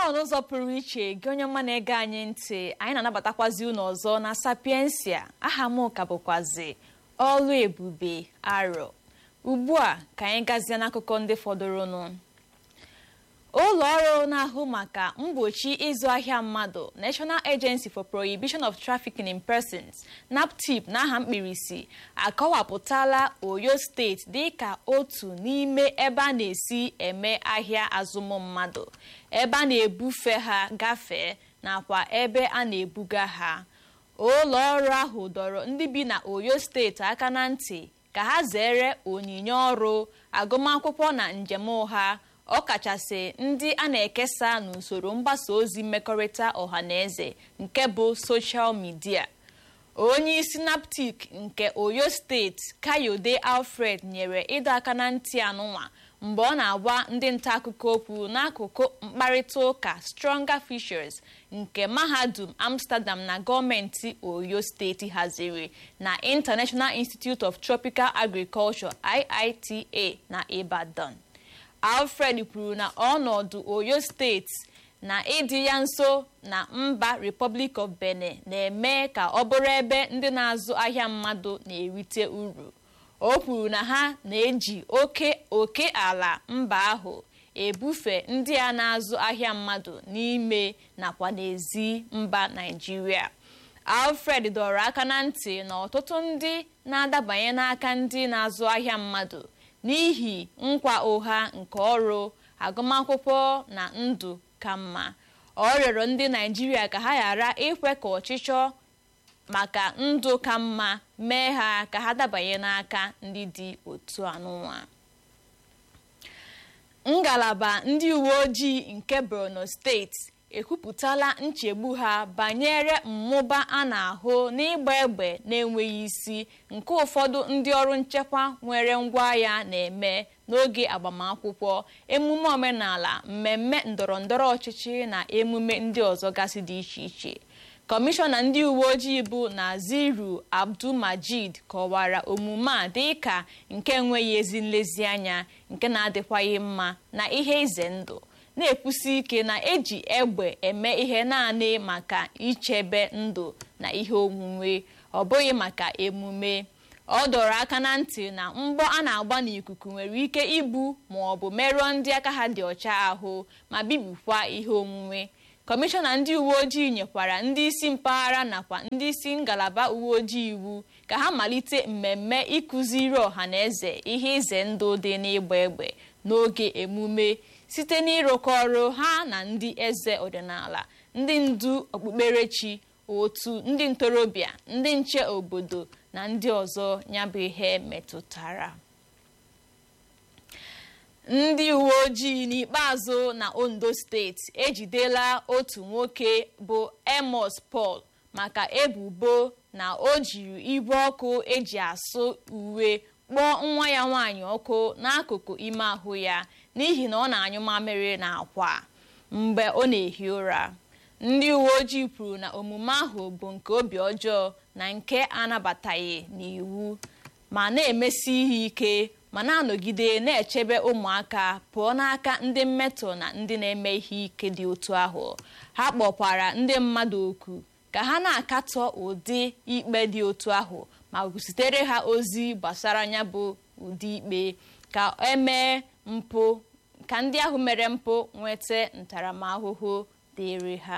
n'ụzọ pụrụ iche gị onye ọma na-ege anyị ntị anyị na-anabatakwazi unu ọzọ na sapiensia aha m ka bụkwazi ọlụ ebube arọ ugbu a ka anyị gazie n'akụkọ ndị fọdụrụnụ ụlọ ọrụ na-ahụ maka mgbochi ịzụ ahịa mmadụ National Agency for Prohibition of Trafficking in Persons NAPTIP n'aha mkpirisi akọwapụtala Oyo steeti dịka otu n'ime ebe a na-esi eme ahịa azụmmmadụ ebe a na-ebufe ha gafee nakwa ebe a na-ebuga ha ụlọ ọrụ ahụ dọrọ ndị bi na Oyo steeti aka na ntị ka ha zere onyinye ọrụ agụmakwụkwọ na njem ụgha ọkachasị ndị a na-ekesa n'usoro mgbasa ozi mmekọrịta ọhaneze nke bụ soshal midia onye isi naptik nke oyo steeti kayode alfred nyere ịdọ aka na ntị anụnwa mgbe ọ na-agwa ndị nta akụkọ okwu n'akụkụ mkparịta ụka stronger Fishers nke mahadum amsterdam na gọọmenti oyo steeti haziri na international institute of tropical agriculture iita na ibadan alfred kwuru na ọnọdụ oyo steeti na ịdị ya nso na mba republic of benin na-eme ka ọ bụrụ ebe ndị na-azụ ahịa mmadụ na-erite uru o kwuru na ha na-eji oke oke ala mba ahụ ebufe ndị a na-azụ ahịa mmadụ n'ime nakwa n'ezi mba naijiria alfred dọrọ aka na ntị na ọtụtụ ndị na-adabanye n'aka ndị na-azụ ahịa mmadụ n'ihi nkwa ụgha nke ọrụ agụmakwụkwọ na ndụ ka mma ọ rịọrọ ndị naijiria ka ha ghara ikwe ka ọchịchọ maka ndụ ka mma mee ha ka ha dabanye n'aka ndị dị otu anụnwa ngalaba ndị uwe ojii nke borno steeti ekwupụtala nchegbu ha banyere mmụba a na-ahụ n'ịgba egbe na-enweghị isi nke ụfọdụ ndị ọrụ nchekwa nwere ngwaahịa na-eme n'oge agbamakwụkwọ emume omenala mmemme ndọrọndọrọ ọchịchị na emume ndị ọzọ gasị dị iche iche kọmishọna ndị uwe ojii bụ naziru abdulmajid kọwara omume a dịka nke enweghị ezi nlezianya nke na-adịkwaghị mma na ihe ize ndụ na-ekwusi ike na eji egbe eme ihe naanị maka ichebe ndụ na ihe onwunwe ọ bụghị maka emume ọ dọrọ aka na ntị na mgbọ a na-agba n'ikuku nwere ike igbu ma ọ bụ merụọ ndị aka ha dị ọcha ahụ ma bibikwa ihe onwunwe kọmishọna ndị uwe ojii nyekwara ndị isi mpaghara nakwa ndị isi ngalaba uwe ojii iwu ka ha malite mmemme ịkụziri ọha na eze ihe ize ndụ dị n'ịgba egbe n'oge emume site n'ịrụkọ ọrụ ha na ndị eze ọdịnala ndị ndu okpukperechi otu ndị ntorobịa ndị nche obodo na ndị ọzọ ya bụ ihe metụtara ndị uwe ojii n'ikpeazụ na ondo steeti ejidela otu nwoke bụ emos paul maka ebubo na o jiri ibu ọkụ eji asụ uwe kpọọ nwa ya nwaanyị ọkụ n'akụkụ ime ahụ ya n'ihi na ọ na-anyụ mamịrị na akwa mgbe ọ na-ehi ụra ndị uwe ojii kwuru na omume ahụ bụ nke obi ọjọọ na nke anabataghị n'iwu ma na-emesi ihe ike ma na-anọgide na-echebe ụmụaka pụọ n'aka ndị mmetọ na ndị na-eme ihe ike dị otu ahụ ha kpọkwara ndị mmadụ oku ka ha na-akatọ ụdị ikpe dị otu ahụ ma zitere ha ozi gbasara ya bụ ụdị ikpe ka emee mpụ ka ndị ahụ mere mpụ nweta ntaramahụhụ dịrị ha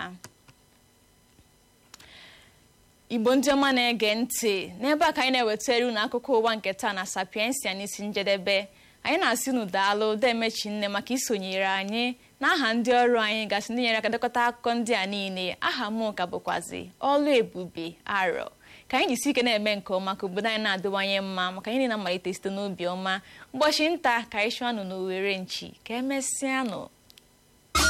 igbo ndị ọma na-ege ntị n'ebe a ka anyị na-ewetara unu akụkọ ụwa nke taa na sapiensia n'isi njedebe anyị na-asị unu daalụ demechi nne maka isonyere anyị n'aha ndị ọrụ anyị gasị ndị nyere aka dekọta akụkọ ndị a niile aha m ka bụkwazi ọlụ ebube arọ ka anyị jisi ike na-eme nke ọma ka obodo anyị na-adịwanye mma maka anyị na-amalite site n'obi ọma ụbọchị nta ka anyị chụọ anụ n'owere nchi ka emesịanụ